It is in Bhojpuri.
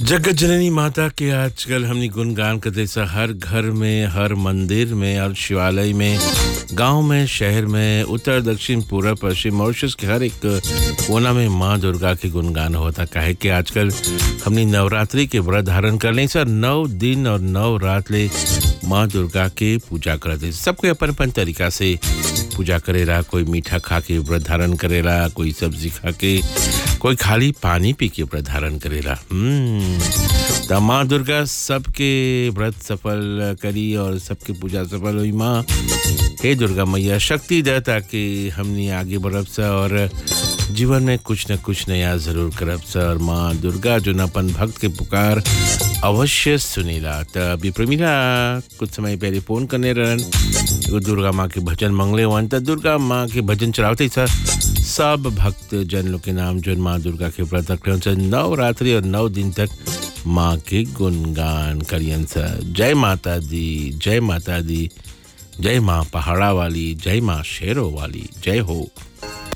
जगत जननी माता के आजकल हमने गुणगान करते सा हर घर में हर मंदिर में हर शिवालय में गांव में शहर में उत्तर दक्षिण पूर्व पश्चिम मॉरिशस के हर एक कोना में माँ दुर्गा के गुणगान होता काहे कि आजकल हमने नवरात्रि के व्रत धारण कर लें सर नौ दिन और नौ रात ले माँ दुर्गा के पूजा करते सबके अपन अपन तरीका से पूजा करेला कोई मीठा खा के व्रत धारण करेला कोई सब्जी खा के कोई खाली पानी पी के व्रत धारण करेला हम्म, त माँ दुर्गा सबके व्रत सफल करी और सबके पूजा सफल हुई माँ हे दुर्गा मैया शक्ति दे ताकि हमनी आगे बढ़ब सा और जीवन में कुछ न कुछ नया जरूर करब सा और माँ दुर्गा जो न अपन भक्त के पुकार अवश्य सुनीला त अभी प्रमीला कुछ समय पहले फोन करने रहन एगो दुर्गा माँ के भजन मंगले हुआ त दुर्गा माँ के भजन चलावते सर सब भक्त जन लोग के नाम जो माँ दुर्गा के व्रत रखते हैं नौ रात्रि और नौ दिन तक माँ के गुणगान करियन सर जय माता दी जय माता दी जय माँ पहाड़ा वाली जय माँ शेरों वाली जय हो